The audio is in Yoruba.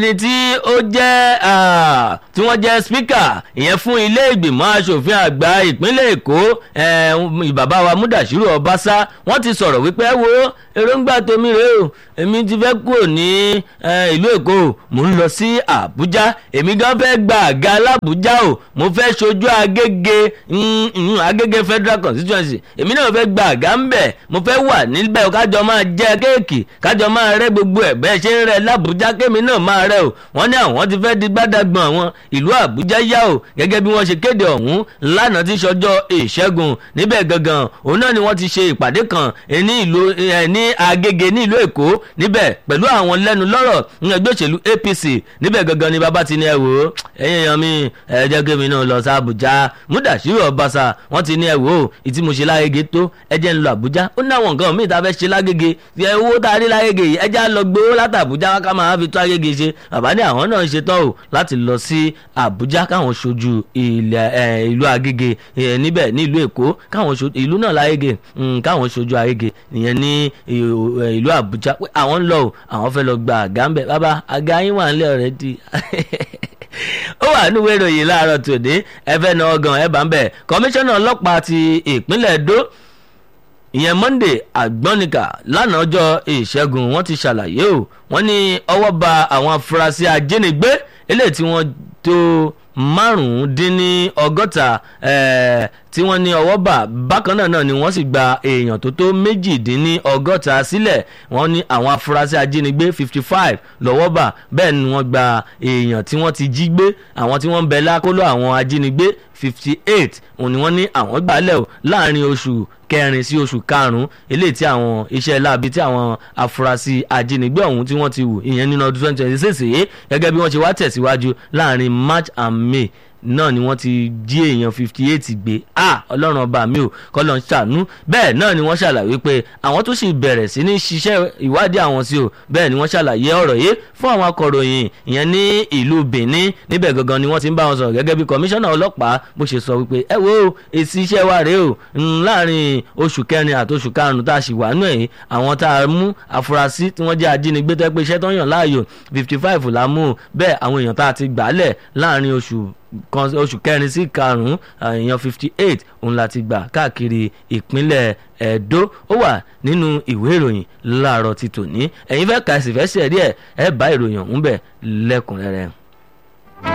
ẹni tí ó jẹ́ tí wọ́n jẹ́ spíkà ìyẹn fún ilé ìgbìmọ̀ asòfin àgbà ìpínlẹ̀ èkó bàbá wa múdàṣírò ọbaṣá wọ́n ti sọ̀rọ̀ wípé ẹ wo èròǹgbà tèmi rèé o èmi ti fẹ́ kúrò ní ìlú èkó mò ń lọ sí àbújá èmi gan fẹ́ gba àga alábùjá o mo fẹ́ ṣojú agége agége federal constituency èmi náà fẹ́ gba àga ń bẹ̀ mo fẹ́ wà níbẹ̀ kájọ máa jẹ kéèkì kájọ máa rẹ́ gbogbo ẹ̀ bẹ́ẹ̀ ṣe ń rẹ́ lábùjá kémi náà máa rẹ́ o wọ́n ní àwọn ti fẹ́ di gbádàgbọ̀n àwọn ìlú àbújá yá o gẹ́gẹ́ bí wọ́n ṣe kéde ọ̀hún lánàá tí sọjọ́ ìṣẹ́gun níbẹ̀ gangan òun náà ni wọ́n ti ṣe ìpàdé kan ní ìlú ní agége ní ìlú èkó níbẹ̀ pẹ̀lú àwọn lẹ́nu lọ́rọ̀ ní ẹgbẹ́ òṣèlú apc níbẹ̀ gangan ni bàbá ti ní ẹ wò ó ẹ̀yin èèyàn mi ẹ jẹ́ kémi náà lọ sí àbújá múdàṣírò ọbaṣà wọ́n ti ní ẹ wò ó ìtí mo ṣe lágége tó ẹ jẹ́ ń lọ àbújá ó ní àwọn nǹkan míì tá a fẹ́ ṣe lágége owó tá a rí lágége yìí ẹ já lọ gbowó látàbújá ká máa fi tó agége ṣe bàbá ní àwọn náà ń ṣetán o láti lọ sí àbújá káwọn ṣojú ìlú agége níbẹ̀ ní ìlú èkó káwọn ṣojú ìlú náà lágége káwọn ṣojú agége ìyẹn ní ìlú àbújá pé àwọn ń lọ o àwọn fẹ́ lọ gba àga ń bẹ̀ bàbá àga yín wà nílẹ̀ already ó wà nínú ìwé ìròyìn láàárọ̀ tòní ẹ fẹ́ na ọgàn ẹ bá ń bẹ̀ kọmíṣánná ọlọ́pàá ti ìpínlẹ̀ èdò ìyẹn monday àgbọ́nìkà lánàá ọjọ́ ìṣẹ́gun wọ́n ti ṣàlàyé o wọ́n ní ọwọ́ ba àwọn afurasí ajínigbé eléyìí tí wọ́n tó márùndínní ọgọ́ta tí wọ́n ní ọwọ́ bà bákan náà náà ni wọ́n sì gba èèyàn tó tó méjìdínní ọgọ́ta sílẹ̀ wọ́n ní àwọn afurasí ajínigbé fifty five lọ́wọ́ bà bẹ́ẹ̀ ni wọ́n gba èèyàn tí wọ́n ti jí gbé àwọn tí wọ́n ń bẹ lákòlò àwọn ajínigbé fifty eight òun ni wọ́n ní àwọn gbàlẹ̀ o láàrin oṣù kẹrin sí oṣù karùnún eléyìí tí àwọn iṣẹ́ láabi tí àwọn afurasí ajínigbé ọ̀hún tí wọ́n ti wù ìyẹn nínú ọdún twenty twenty six yìí gẹ́gẹ́ bí wọ́n ṣe wá tẹ̀síwájú láàrin march and may náà ni wọ́n ti jí èèyàn fifty eight gbé a ọlọ́run ọba mi ò kọ́lọ́ ń ṣàánú bẹ́ẹ̀ náà ni wọ́n ṣàlàyé pé àwọn tó sì bẹ̀rẹ̀ sí ní ṣiṣẹ́ ìwádìí àwọn sí o bẹ́ẹ̀ ni wọ́n ṣàlàyé ọ̀rọ̀ yìí fún àwọn akọ̀ròyìn ìyẹn ní ìlú benin níbẹ̀ gangan ni wọ́n ti ń bá wọn sọ̀rọ̀ gẹ́gẹ́ bí kọmíṣánná ọlọ́pàá bó ṣe sọ wípé ẹ wo èsì iṣẹ́ wa rèé o láàrin oṣù kẹrin àti oṣù karùn-ún tá a sì wà nù ẹ̀yìn àwọn tá a mú afurasí tí wọ́n jẹ́ ajínigbé tẹ́ pé iṣẹ́ tó ń yàn láàyò fifty five la mú bẹ́ẹ̀ àwọn èèyàn tá a ti gbàálẹ̀ láàrin oṣù kan oṣù kẹrin sí karùnún èèyàn fifty eight òun la ti gbà káàkiri ìpínlẹ̀ ẹ̀dó ó wà nínú ìwé ìròyìn láàárọ̀ ti tòní ẹ̀yin fẹ́ kà sí fẹ́ sí ẹ̀rí ẹ̀ ẹ̀ bá ìròyìn ọ̀hún bẹ̀ lẹ́kùnrẹ́rẹ́.